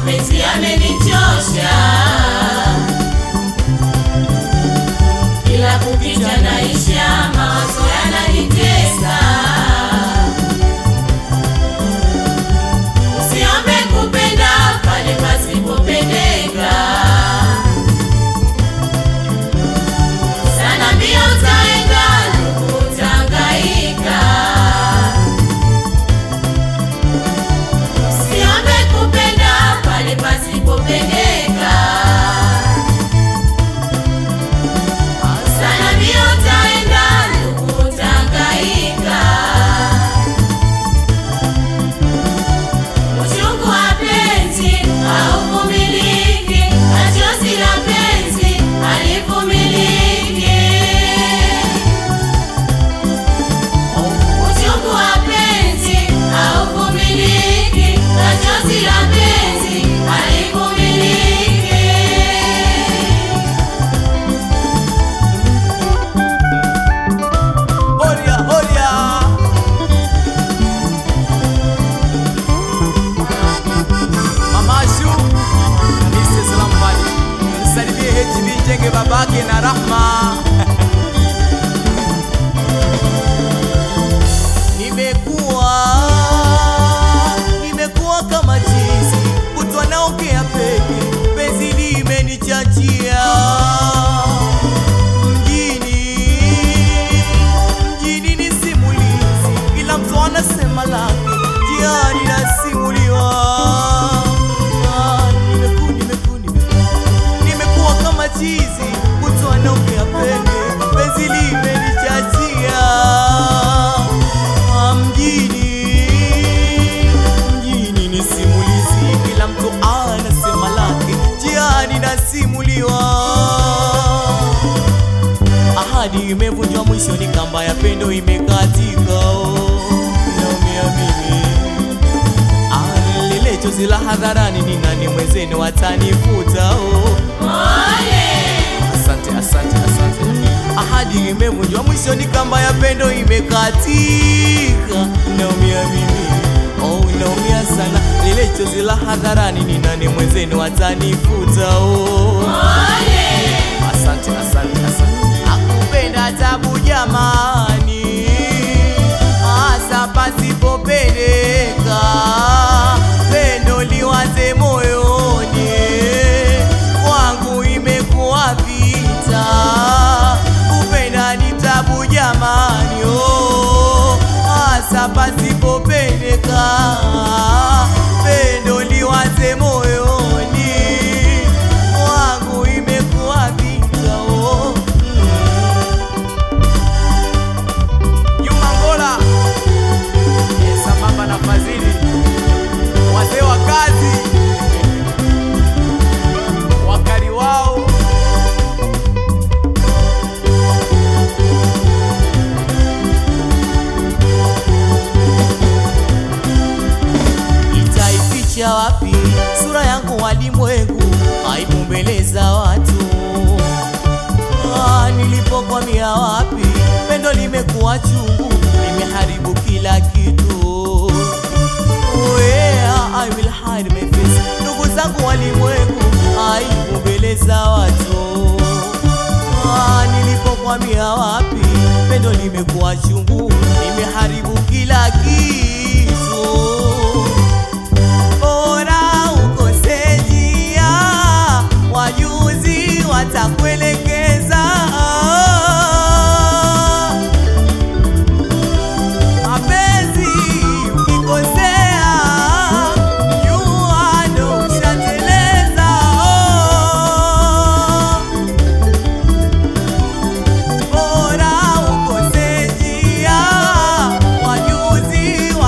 mapenzi yamenichosha, kila kukicha naisha, mawazo yananitesa. Usiombe kupenda pale pasipopendeka, sana mbio utaenda, ndugu utahangaika. Usiombe kupenda pale pasipopendeka, sana mbio utaenda, ndugu utahangaika. Uchungu wa penzi hauvumiliki, na chozi la penzi halivumiliki. Uchungu wa penzi hauvumiliki, na chozi la penzi halivumiliki. Horia, horia. Mama Ashu, Mr. Salambali. Msalimie HB Jenge babake na Rahma. Nimekuwa nimekuwa kama chizi, kutwa naongea peke, penzi limenichachia mjini mjini ni simulizi, kila mtu anasema lake, jiani nasimuliwa. Ah, nimeku- nimeku- nimeku- nimekuwa kama chizi, mtu anaongea peke, penzi limenichachia. Ah, mjini mjini ni simulizi, kila mtu anasema lake, jiani nasimuliwa ahadi imevunjwa mwishoni, kamba ya pendo imekatika. Oh, naumia mimi Ah, lile chozi la hadharani, ni nani mwenzenu atanifuta? Oh, asante asante asante. Ahadi imevunjwa mwishoni, kamba ya pendo imekatika. Naumia mimi oh, naumia sana. Lile chozi la hadharani, ni nani mwenzenu atanifuta? Oh, Asante, asante, asante. Akupenda tabu jamani, hasa pasipopendeka, pendo liwaze moyoni, kwangu imekuwa vita. Kupenda ni tabu jamani, oh, hasa pasipopendeka, pendo liwaze moyoni wangu imekuwa vita oh. Juma Ngola eh, sambamba na Fadhili, wazee wa kazi, wakali wao itaificha wapi sura yangu walimwengu, aibu mbele za watu. Ah, nilipokwamia wapi, pendo limekuwa chungu, limeharibu kila kitu. Oh yeah, I will hide my face. Ndugu zangu walimwengu, aibu mbele za watu. Ah, nilipokwamia wapi, pendo limekuwa chungu, limeharibu kila kitu bora ukose njia, wajuzi watakuelekeza. Mapenzi ukikosea, jua ndo ushateleza. Bora ukose njia, wajuzi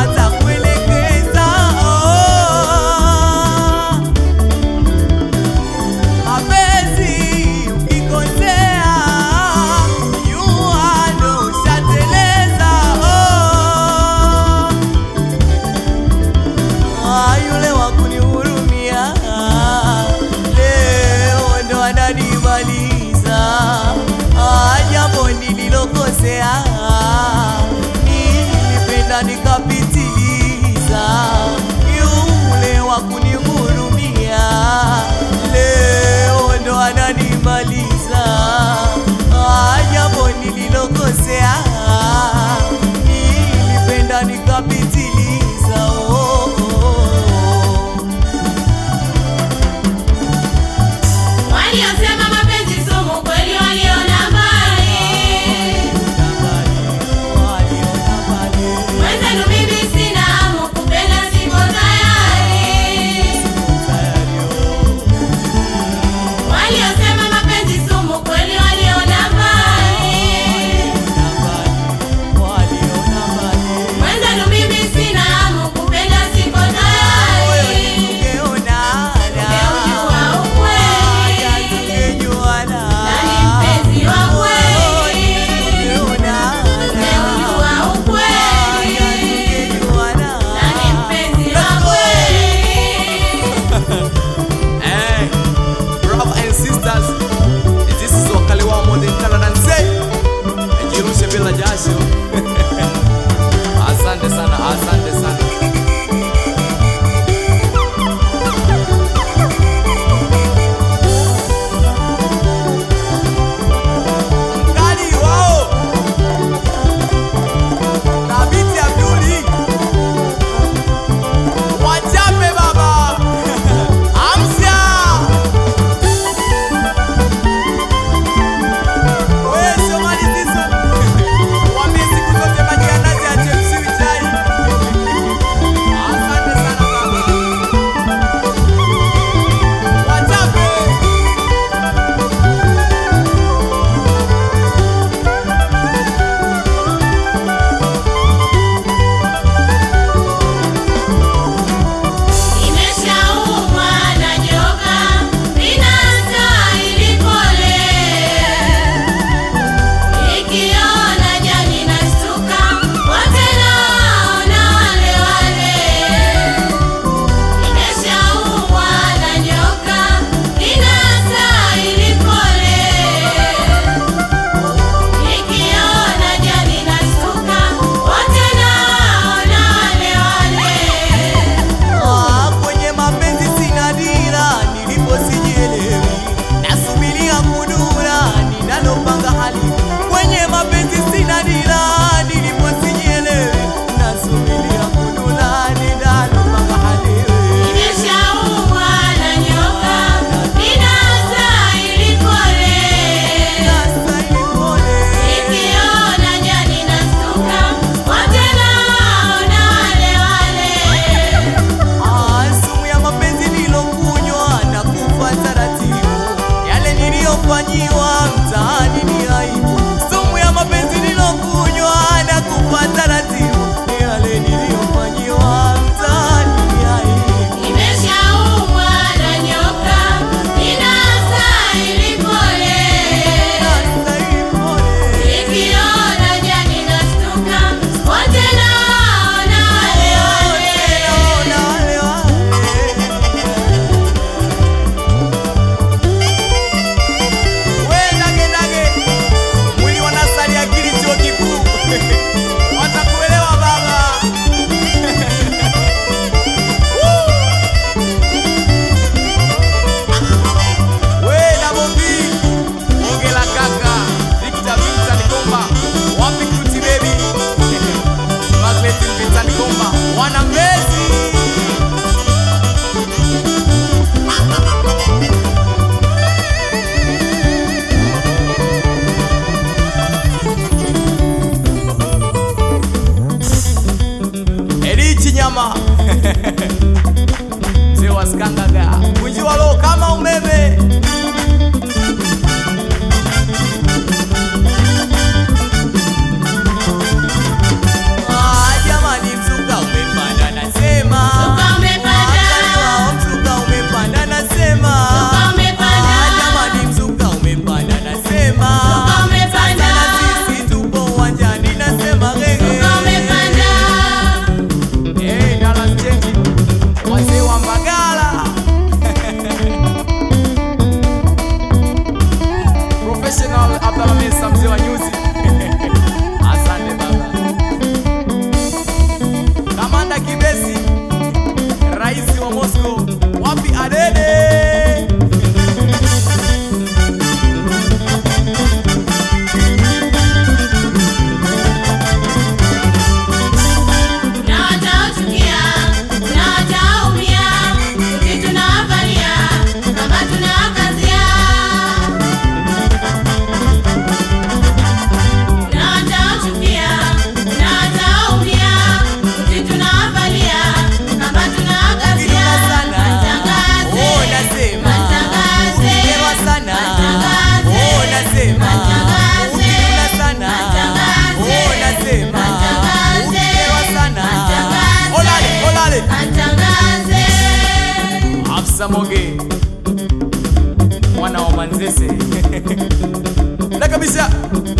Samoge mwana wa Manzese na kabisa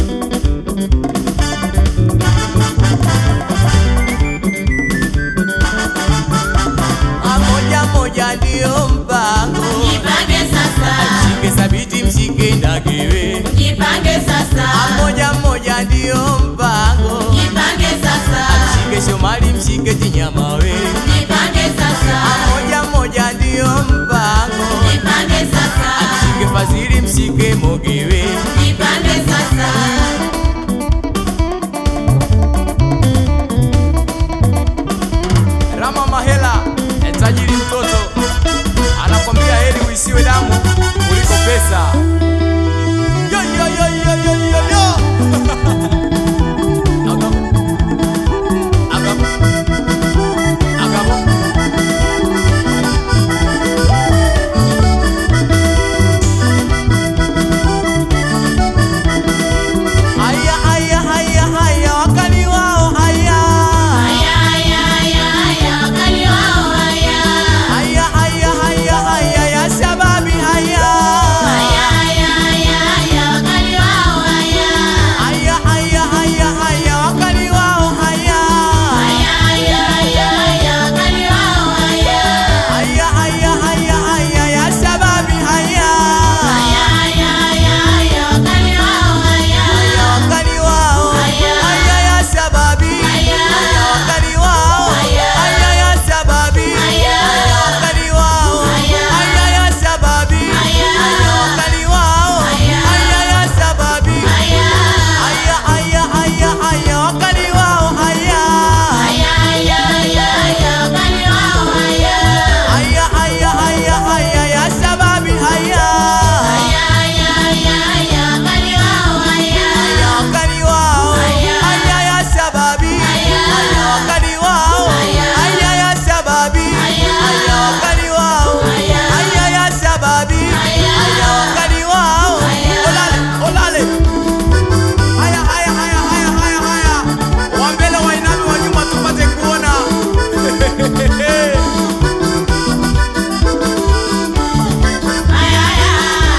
moja moja ndio mpango, Jipange sasa, mshike sabiti, mshike ndagewe. jipange sasa, Moja moja ndio mpango, jipange sasa, mshike Shomari, mshike Chinyamawe. jipange sasa, Moja moja ndio mpango, jipange sasa, mshike Fadhili, mshike Mogewe. jipange sasa. Rama Mahela, tajiri mtoto, anakwambia heri uisiwe damu kuliko pesa. Yo, yo, yo, yo, yo, yo, yo. Agamo. Agamo. Agamo. Haya, haya, haya, haya, wakali wao haya. Haya, haya, haya, haya, wakali wao haya. Haya, haya, haya, haya, ya shababi haya. Haya, haya, haya, haya, wakali wao haya. Haya, haya, haya, haya, wakali wao haya. Haya, haya, haya, haya, wakali wao haya. Haya, haya, haya, haya, ya shababi haya. Haya, haya, haya, haya, wakali wao haya. Haya, wakali wao. Haya. Haya, ya shababi. Haya. Haya, wakali wao. Haya. Haya, ya shababi. Haya. Haya, wakali wao. Haya. Haya, ya shababi. Haya. Haya, wakali wao. Haya. Haya, ya shababi. Haya. Haya, haya, haya, haya, wakali wao haya. Haya, haya, haya, haya, wakali wao haya. Haya, haya, haya, haya, ya shababi haya. Haya, haya, haya, haya, wakali wao haya. Haya, wakali wao. Haya. Haya, ya shababi. Haya. Haya, wakali wao. Haya. Haya, ya shababi. Haya. Haya, wakali wao. Haya. Haya, ya shababi. Haya. Haya, wakali wao. Haya. Olale, olale. Haya, haya, haya, haya, haya, haya. Wa mbele wainame, wa nyuma tupate kuona. Haya, haya.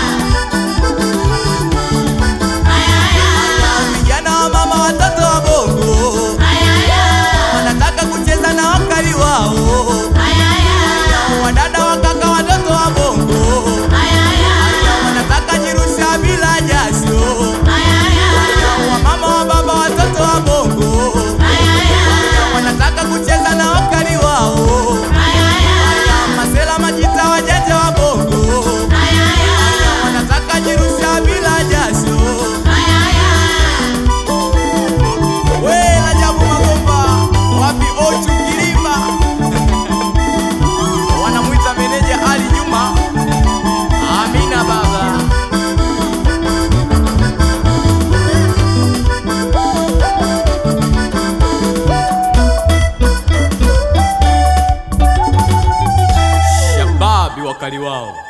Haya, haya. Vijana wa mama, watoto wa bongo Haya, haya. wanataka kucheza na wakali wao. Haya, haya. Wadada wa kaka, watoto wa bongo Haya, haya. wanataka jirusha bila jasho. Haya, haya. Wamama wa baba, watoto wa bongo Haya, haya. wanataka kucheza na wakali wao. Haya, haya. Masela majita, wajanja wa bongo Haya, haya. wanataka jirusha bila jasho. Haya, haya. We Rajabu Magomba, wapi Ochu Kilima? Wanamwita meneja Ali Juma. Amina baba. Shababi wakali wao.